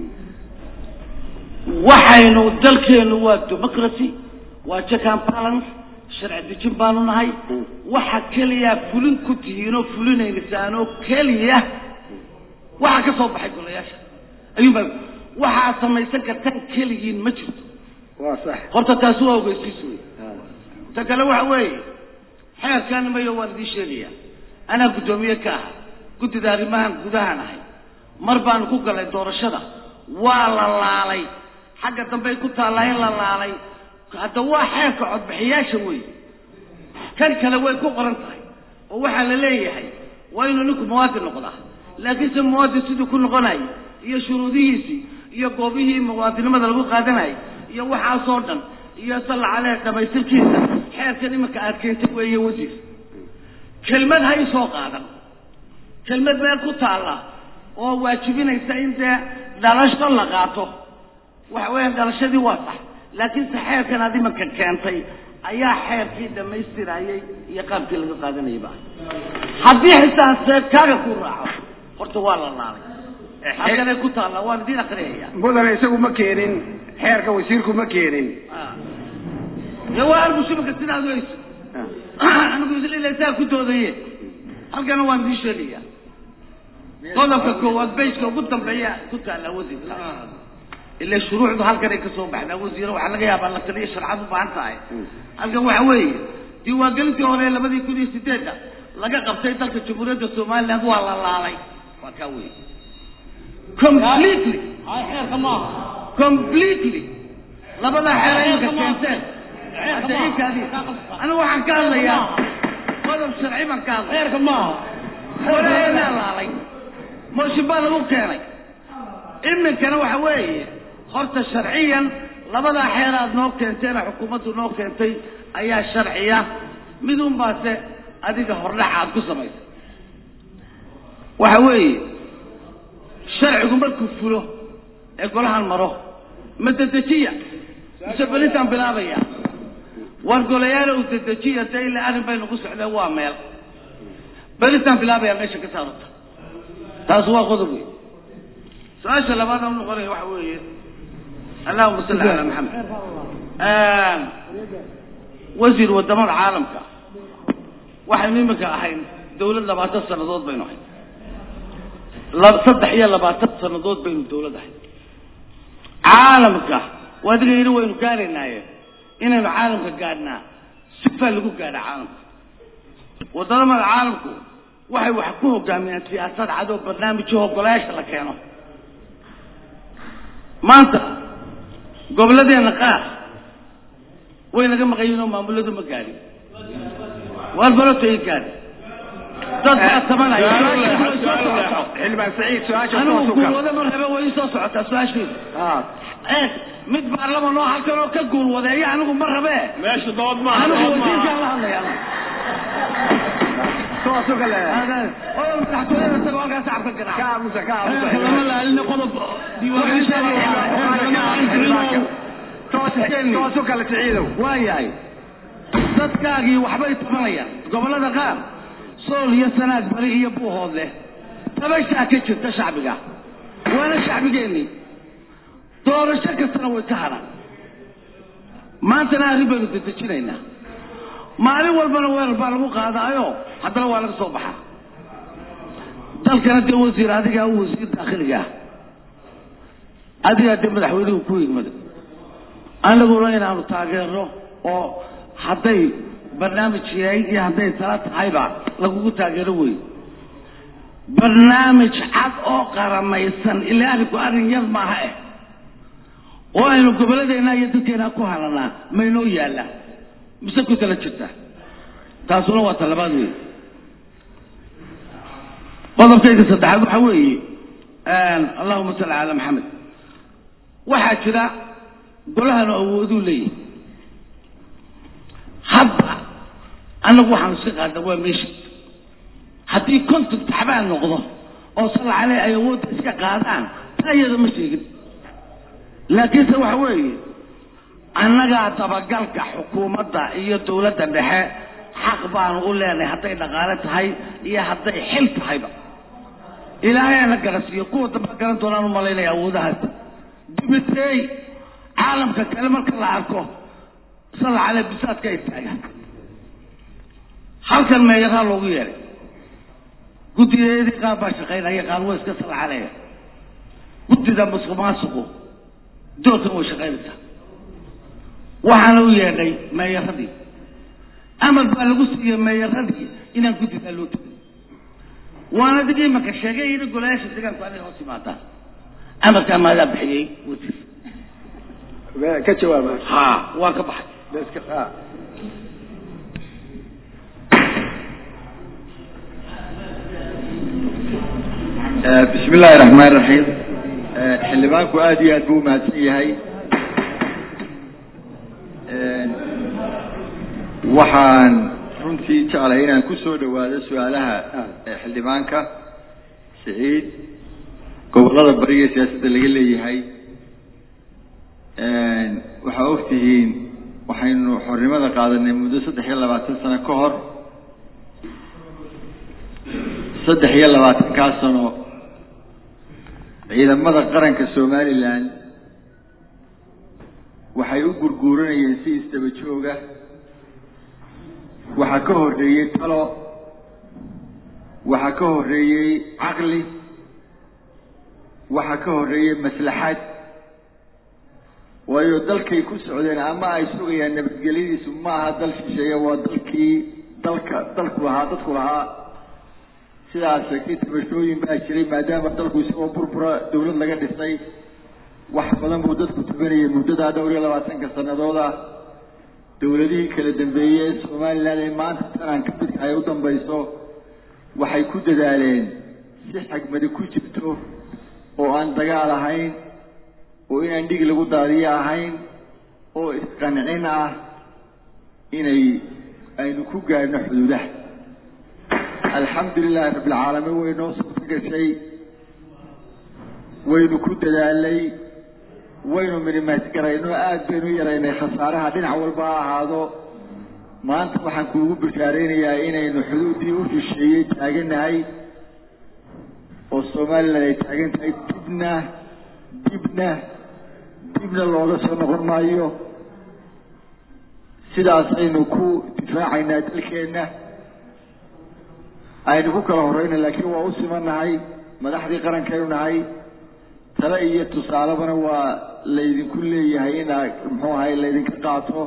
waxaynu dalkeenu waa democracy waa check and balance sharci dejin baanu nahay waxa keliya fulin ku tihiinoo fulinaynasaanoo keliya waxa ka soo baxay golayaasha ayuunbaa waxaad samaysan kartaan keligiin ma jirto waa sax horta taasi waa ogeysiis wey ta kale waxa weeye xeerkan mayo waan idiin sheegaya anaa guddoomiye ka aha guddida arrimahan gudahan ahay mar baanu ku galay doorashada waa la laalay xagga dambey ku taallaa in la laalay hadda waa xeerka codbixiyaasha wey kan kale way ku qoran tahay oo waxaa la leeyahay waa inuu ninku muwaadin noqdaa laakiinse muwaadin siduu ku noqonayay iyo shuruudihiisii iyo goobihii muwaadinimada lagu qaadanayay iyo waxaasoo dhan iyo salla caleh dhamaystirkiisa xeerkan iminka aad keentay weeye wasiir kelmad ha isoo qaadan kelmad meel ku taalla oo waajibinaysa in dee dhalasho la qaato waxa weeyaan dhalashadii waa sax laakiinse xeerkan aad iminka keentay ayaa xeerkii dhammaystirayay iyo qaabkii laga qaadanayay ba haddii xitaa seebkaaga ku raaco horta waa la laalay halkanay ku taalla waan idiin akriyaya mudane isagu ma keenin xeerka wasiirku ma keenin dee waa anigu shibaka sidaad weyso anigu isla saa ku doodaye halkana waan idiin sheegaya qodobka koowaad bayska ugu dambeeya ku taalla wasiir ila shuruucdu halkanay ka soo baxdaa wasiire waxaa laga yaabaa la taliya sharcad u baahan tahay halkan waxa weeye diiwaangelintii hore labadii kun iyo sideedda laga qabtay dalka jamhuuriyadda somaliland waa la laalay waa kaa wey completely xeerka maaha completely labada xeer ay imika keenteen anigu waxaan ka hadlayaa qodob sharci baan ka hadlaya xeerka maaha walaalaynaa laalay mooshin baa lagu keenay iminkana waxa weeye horta sharciyan labadaa xeeraad noo keenteena xukuumaddu noo keentay ayaa sharciya midun baase adiga hordhaca aad ku samaysay waxa weeye sharcigu markuu fulo ee golahan maro ma dedejiya mise belintaan bilaabaya war golayaal u dedejiya dee ilaa arrin baynu ku socdeen waa meel belintaan bilaabaya meesha ka saarata taas waa qodob wey su-aasha labaad aan noqonaya waxa weeye allahuma salli calaa maxamed wasiir wadamada caalamka waxaynu imika ahayn dawlad labaatan sanadood baynu ahayn la- saddex iyo labaatan sanadood baynu dawlad ahayn caalamka waadiga yidhi waynu gaaraynaaye inaynu caalamka gaadhnaa sifaa lagu gaadha caalamka wadamada caalamku waxay wax ku hogaamiyaan siyaasad cadow barnaamijyo golayaasha la keeno maanta gobolladeena qaar way naga maqayiin oo maamuladu ma gaadhin waar baloto i gaadhin dad baa tabanaya xildhibaan saciid su-aasha anigu toosu kal guulwado ma rabe way soo socotaa su-aasheedu Ah, eeg mid baarlaman oo halkan oo ka guulwadeeya anigu ma rabe meesha dood maaha anigu dood wasiirkaan maaha la hadlaya toosu kale oo madaxtooyada isagoo halkaa shacabka ka garaaca aamusa ka aamusa xeerka lama laalina qodob Toos- toosu kale siciidow waayahay dadkaagii waxbay tabanayaan gobollada qaar sool iyo sanaag bari iyo buuhood leh tabashaa ka jirta shacbiga waana shacbigeennii doorasho kastana way ka hadhaan maantana arrin baynu dedejinaynaa maalin walbana weerar baa lagu qaadaayo haddana waa laga soo baxaa dalkana dee wasiir adigaa u wasiir daakhiliga ah adigaa dee madaxweynuhu ku yimid anaguna inaanu taageerno oo hadday barnaamij yahay iyo hadday tala tahayba lagugu taageero wey barnaamij cad oo qaramaysan ilaa arrinku arrin yar maaha eh oo aynu gobolladeena iyo dadkeena ku halanaa maynoo yaallaa mise ku tala jirta taasuna waa talabaad wey qodobkayga saddexaad waxa weeye allahuma salli calaa maxamed waxaa jira golahanu awooduu leeyahay hadda annagu waxaanu iska qaadna waa meesha haddii konton taxbaan noqdo oo salla caleh ay awoodda iska qaadaan taa iyada ma sheegin laakiinse waxa weeye annagaa dabagalka xukuumadda iyo dawladda dhexe xaq baanu u leenahay hadday dhaqaale tahay iyo hadday xil tahayba ilaahay ana garasiiyo kuwa damba garan doonaan u malaynaya awoodahaas dibiteey caalamka kale marka la arko salla caleh bisaadka ay taagaan halkan meeyaraa loogu yeedhay guddideedii qaar baa shaqaynaya qaar way iska salla caleeya guddida musuq maasuqu doorkan way shaqaynaysaa waxaana u yeedhay meeyaradii amar baa lagu siiyey meeyaradii inaan guddidaa loo tegin waana dig imanka sheegay yidhi golayaasha deegaanku anay hoos yimaadaan amarkaa maadaa bixiyey wasiir ka jawaaba ha waan ka baxay Deska- ah. bismi illaahi raxmaan raxiim xildhibaanku aada iyo aad buu umahadsan yahay waxaan runtii jeclahay inaan ku soo dhawaado su-aalaha eh, xildhibaanka siciid gobollada bariga siyaasadda laga leeyahay waxaa ogtihiin waxaynu xornimada qaadanay muddo saddex iyo labaatan sano ka hor saddex iyo labaatankaa sano ciidamada qaranka somalilan waxay u gurguuranayeen si isdaba jooga waxaa ka horreeyey talo waxaa ka horreeyey caqli waxaa ka horreeyey maslaxad waayo dalkay ku socdeen ama ay sugayaan nabadgelyadiisu ma aha dal shisheeye waa dalkii dalka dalku lahaa dadku lahaa sidaas sheegtay tabashooyin baa jiray maadaama dalku isagoo burbura dawlad laga dhisay wax badan buu dadku tubanayay muddadaa dhowr iyo labaatanka sannadood ah dawladihii kala dambeeyey ee somalilan ee maanta tanaan ka midka ay u dambayso waxay ku dadaaleen si xigmadi ku jirto oo aan dagaal ahayn oo inaan dhig lagu daadiyo ahayn oo isqancin ah inay aynu ku gaadhno xuduudaha alxamdu lilahi rabbilcaalamiin way noo suurto gashay waynu ku dadaalnay waynu minimaasgarayno aada baynu u yaraynay khasaaraha dhinac walba ha ahaado maanta waxaan kuugu bishaaraynayaa inaynu xuduuddii u shisheeyey taaganahay oo somalilan ay taagan tahay dibna dibna dibna looga soo noqon maayo sidaasaynu ku difaacaynaa dalkeenna aynu ku kala horeyna laakiin waa u simannahay madaxdii qarankaynu nahay tale iyo tusaalebana waa laydinku leeyahay inaa muxuu ahay laydinka qaato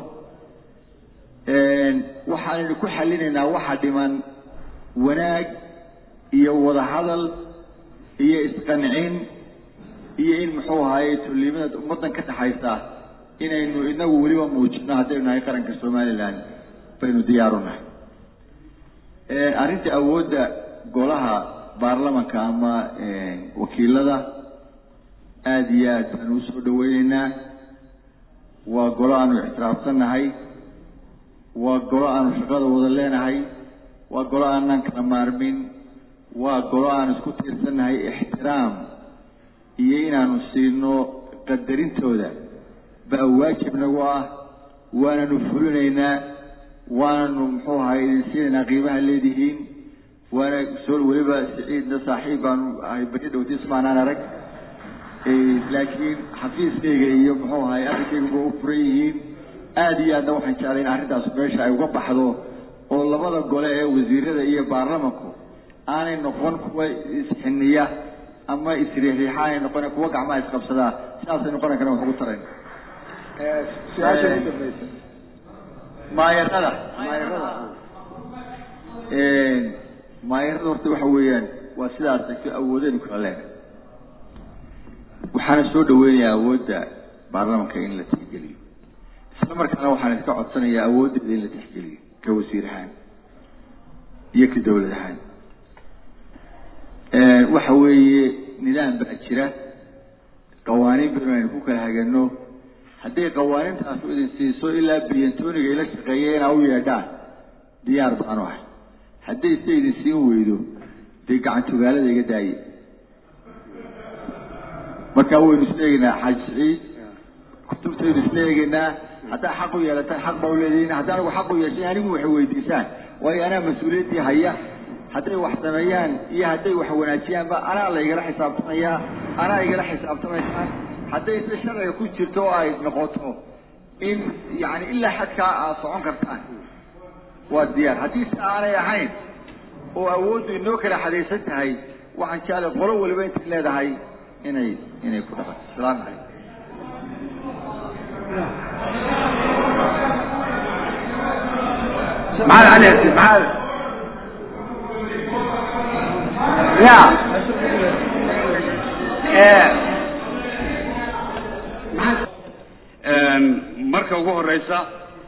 waxaanaynu ku xallinaynaa waxa dhiman wanaag iyo wadahadal iyo isqancin iyo in muxuu ahaye tollimada ummaddan ka dhexaysa inaynu inagu weliba muujino haddaynu nahay qaranka somalilan baynu diyaaru nahay arrinta awoodda golaha baarlamanka ama wakiilada aada iyo aad baanu usoo dhaweyneynaa waa golo aanu ictiraafsannahay waa golo aanu shaqada wada leenahay waa golo aanan kala maarmin waa golo aan isku tiirsannahay ixtiraam iyo inaanu siino qadarintooda baa waajib nagu ah waananu fulinaynaa waananu muxuu ahay idin siinaynaa qiimaha leedihiin waana soo weliba siciidna saaxiib baanu ahay beri dhowtis maanaan arag laakiin xafiiskayga iyo muxuu ahay arrinkayguba u furan yihiin aada iyo aadna waxaan jeclay in arrintaas meesha ay uga baxdo oo labada gole ee wasiirada iyo baarlamanku aanay noqon kuwa isxiniya ama isriixriixa aanay noqon kuwa gacmaha isqabsadaa sidaasaynu qarankana wax ugu tarayn su-aasha ugu dambaysa maayarada maayarada maayarada horta waxa weeyaan waa sidaas tagto awoodaynu kala leenahay waxaana soo dhaweynayaa awoodda baarlamanka in la tixgeliyo isla markaana waxaan iska codsanayaa awooddeeda in la tixgeliyo ka wasiir ahaan iyo ka dawlad ahaan waxa weeye nidaam baa jira qawaaniin baynu aynu ku kala hagano hadday qawaaniintaasu idin siiso ilaa biyantooniga ila shaqeeya inaa u yeedhaan diyaar baanu ahay hadday se idin siin weydo dee gacantogaalada iga daaye markaa waynu isla eegeynaa xaaji siciid kutubtaynu isla eegeynaa haddaa xaq u yeelataan xaq baa u leedihiin hadda anigu xaq u yeeshay anigu waxay weydiisaan waayo anaa mas-uuliyaddii haya hadday wax sameeyaan iyo hadday wax wanaajiyaanba anaa la igala xisaabtamayaa anaa igala xisaabtamaysaan hadday se sharciga ku jirto oo ay noqoto in yani ilaa xadkaa aad socon kartaan waa diyaar haddii si aanay ahayn oo awooddu inoo kala xadaysan tahay waxaan jeclay qolo waliba intay leedahay inay inay ku dhaqanto asalaamu calaykum maxaad cali maxaad ya marka ugu horeysa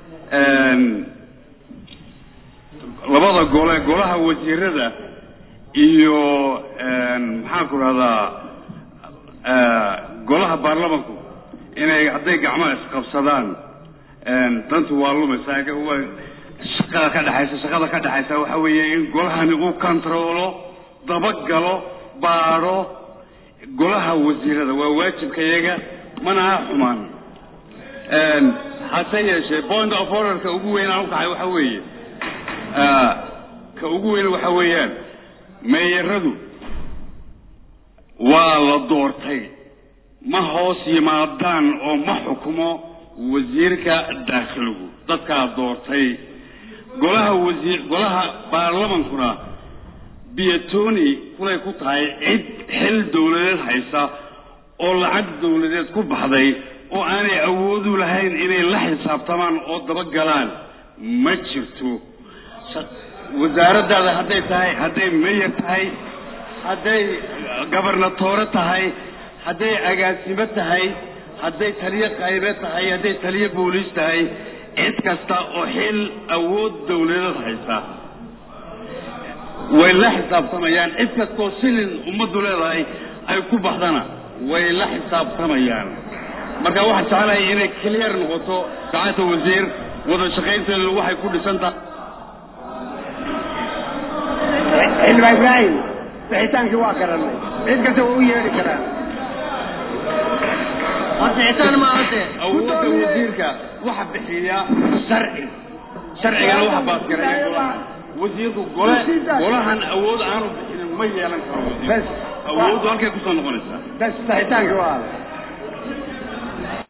labada gole golaha wasiirada iyo maxaan ku rahdaa golaha baarlamanku inay hadday gacmaha isqabsadaan dantu waa lumaysaa shaqada ka dhexaysa shaqada ka dhexaysa waxa weeye in golahani uu controlo dabagalo baadho golaha wasiirada waa waajibka iyaga mana ha xumaan hase yeeshee point of orderka ugu weyn aan ukaxay waxa weeye ka ugu weyn waxa weeyaan meeyaradu waa la doortay ma hoos yimaadaan oo ma xukumo wasiirka daakhiligu dadkaa doortay golaha wasiir golaha baarlamankuna biyatoni kulay ku tahay cid xil dawladeed haysa oo lacag dawladeed ku baxday oo aanay awoodu lahayn inay la xisaabtamaan oo dabagalaan ma jirto wasaaraddaada hadday tahay hadday mayor tahay hadday gobernatoore tahay hadday agaasimo tahay hadday taliyo qaybe tahay hadday taliyo booliis tahay cid kasta oo xil awood dawladeed haysa way la xisaabtamayaan cid kastoo silin ummaddu leedahay ay ku baxdana way la xisaabtamayaan marka waxaan jeclahay inay clear noqoto gacanta wasiir wada shaqaynteedu waxay ku dhisan tahay xildhibaan ibraahim bixitaankii waa garanay cid kasta waa u yeedhi karaan bixitaan ma ade awoodda wasiirka waxa bixiya sharci sharcigana waxa baasgareeya golaha wasiirku gole golahan awood aanu bixinin ma yeelan karo wasiir bes awooddu halkay kusoo noqonaysaa bes bixitaankii waa